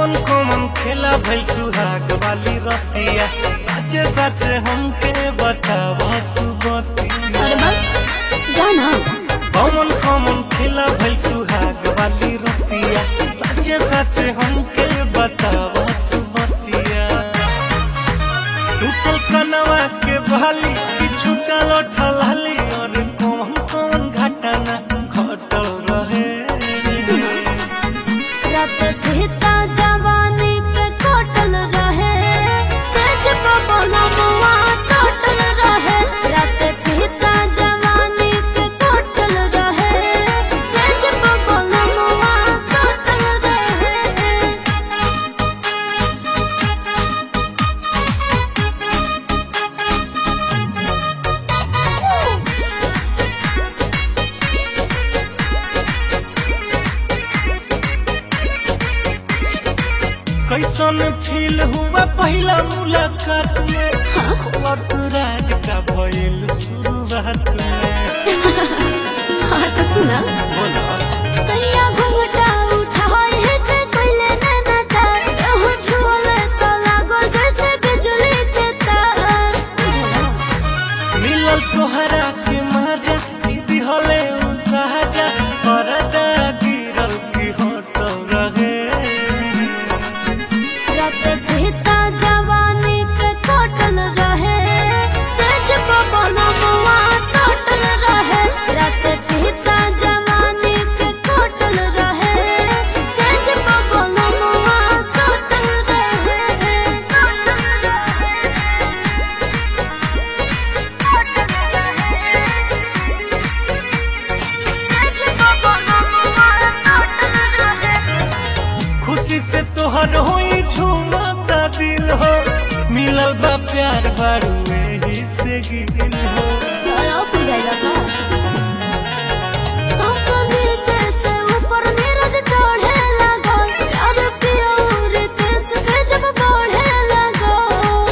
कौन कौन खेला भइल सुहाग वाली रतिया सच सच हमके बताव तू बतिया अरे बा जाना कौन कौन खेला भइल सुहाग वाली रतिया सच सच हमके बताव तू बतिया टूटल कनवा के बहाली कि छूटल ठलाली और कौन कौन घटना घटल रहे रात कहता जवानी के कोटल रहे सच को बोला मुआ सोटल रहे रात कहता जवानी के कोटल रहे सच को बोला मुआ सोटल रहे कैसन फील हुआ पहला मुलाकात में वक्त राज का भइल शुरुआत में हाँ तो सुना बोला सैया घुंघटा उठाए है ते कोइले नैना चार कहूँ छुअले तो लागो जैसे बिजली के तार मिलल तोहरा के मजा दीदी हले उ सहजा परदा गिरल की होटल रहे रात कहता जवानी के कोटल रहे सच को बोलो मुआ सोटल रहे रात कहता जवानी के कोटल रहे सच को बोलो मुआ सोटल रहे खुशी से तोहर होई झूमता दिल हो मिलल बा प्यार बारू एही से गिल हो हेलो पूजाइला का सांस नीचे से ऊपर नीरज चढ़े लगल प्यार प्योर देश के जब बढ़े लगल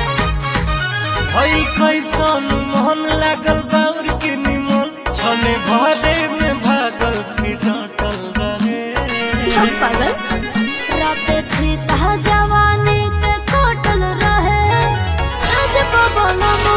हई कैसन मोहन लागल बाउर के निमन छने भरे में भागल की डटल रहे हम पागल रात थी जवानी के कोटल रहे सज को बोलो